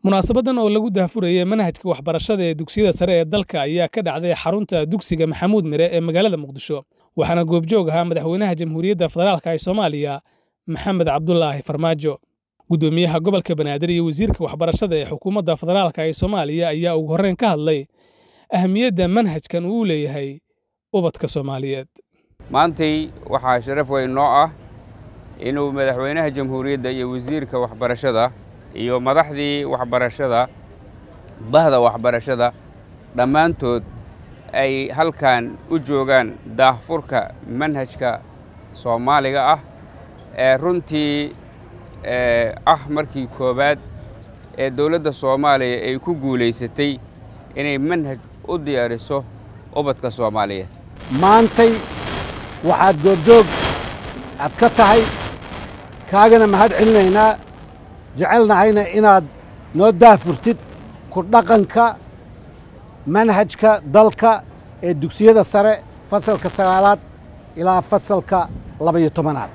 munaasabadan oo lagu daahfurayay manhajka waxbarashada ee dugsiyada sare ee dalka ayaa ka dhacday xarunta dugsiga maxamuud mire ee magaalada muqdisho waxaana goobjoog ahaa madaxweynaha jamhuuriyadda federaalka ee soomaaliya maxamed cabdulaahi farmaajo guddoomiyaha gobolka banaadir iyo wasiirka waxbarashada ee xukuumadda federaalka ee soomaaliya ayaa ugu horreyn ka hadlay ahamiyadda manhajkan uu leeyahay ubadka soomaaliyeed maantay waxaa sharaf weyn noo ah inuu madaxweynaha jamhuuriyadda iyo wasiirka waxbarashada iyo madaxdii waxbarashada bahda waxbarashada dhammaantood ay halkan u joogaan daahfurka manhajka soomaaliga ah ee runtii ah markii koowaad ee dowladda soomaaliya ay ku guulaysatay inay manhaj u diyaariso ubadka soomaaliyeed maantay waxaad goobjoog aad ka tahay kaagana mahad celinaynaa jecelnahayna inaad noo daafurtid ku dhaqanka manhajka dalka ee dugsiyada sare fasalka sagaalaad ilaa fasalka labaiyo tobanaad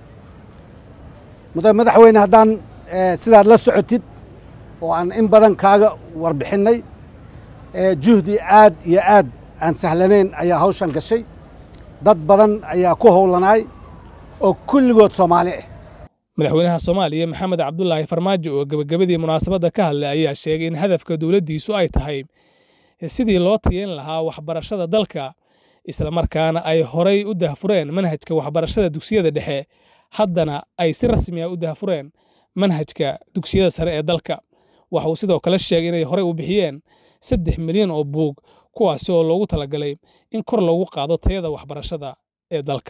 madaxweyne haddaan sidaad la socotid oo aan in badan kaaga warbixinnay juhdi aad iyo aad aan sahlanayn ayaa hawshan gashay dad badan ayaa ku howlanaay oo kulligood soomaali ah madaxweynaha soomaaliya maxamed cabdulaahi farmaajo oo gebagabadii munaasabadda ka hadlay ayaa sheegay in hadafka dowladdiisu ay tahay sidii loo tayeyn lahaa waxbarashada dalka islamarkaana ay horay u daahfureen manhajka waxbarashada dugsiyada dhexe haddana ay si rasmi ah u daahfureen manhajka dugsiyada sare ee dalka waxa uu sidoo kale sheegay inay horey u bixiyeen saddex milyan oo buug kuwaasi oo loogu talagalay in kor loogu qaado tayada waxbarashada ee dalka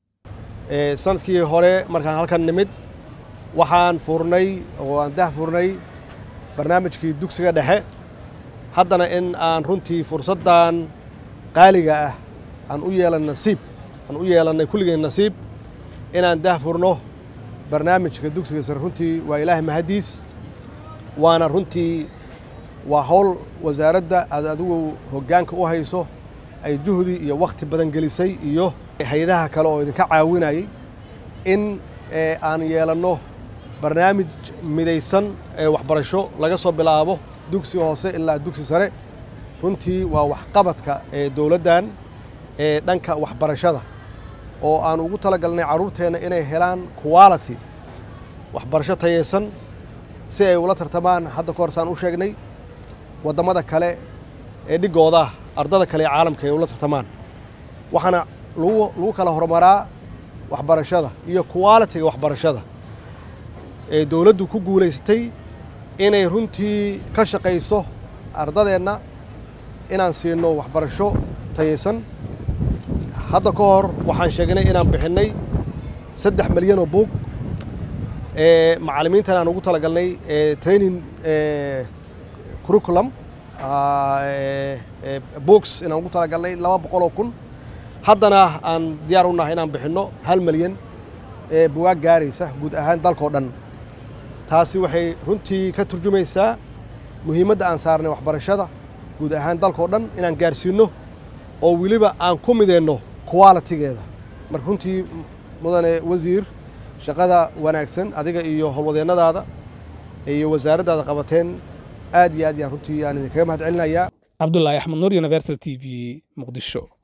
sanadkii hore markaan halkan nimid waxaan furnay oo aan dah furnay barnaamijkii dugsiga dhexe haddana in aan runtii fursaddan qaaliga ah aan u yeelan nasiib aan u yeelannay kulligeen nasiib inaan dah furno barnaamijka dugsiga sare runtii waa ilaahay mahaddiis waana runtii waa howl wasaaradda aad adigu hoggaanka u hayso ay juhdi iyo wakhti badan gelisay iyo hay-adaha kale oo idinka caawinayay in aan yeelanno barnaamij midaysan ee waxbarasho laga soo bilaabo dugsi hoose ilaa dugsi sare runtii waa waxqabadka ee dowladdan ee dhanka waxbarashada oo aan ugu tala galnay carruurteenna inay helaan quality waxbarasho tayeysan si ay ula tartamaan hadda ka hor saan u sheegnay waddamada kale ee dhigooda ardada kale ee caalamka ay ula tartamaan waxaana lagu kala horumaraa waxbarashada iyo qualitiga waxbarashada ee dowladdu ku guulaysatay inay runtii ka shaqayso ardadeenna inaan siino waxbarasho tayeysan hadda ka hor waxaan sheegnay inaan bixinnay saddex milyan oo buug ee macallimiintan aan ugu talagalnay training curriculum books inaan ugu talagalnay laba boqol oo kun haddana aan diyaar u nahay inaan bixinno hal milyan ee buwaag gaaraysa guud ahaan dalkao dhan taasi waxay runtii ka turjumaysaa muhiimadda aan saarnay waxbarashada guud ahaan dalkao dhan inaan gaarsiinno oo weliba aan ku mideenno qualitigeeda marka runtii mudane wasiir shaqada wanaagsan adiga iyo howlwadeennadaada iyo wasaaraddaada qabateen aad iyo aad yaan runtii aan idinkaga mahad celinayaa cabdulaahi axmed nuur universal t v muqdisho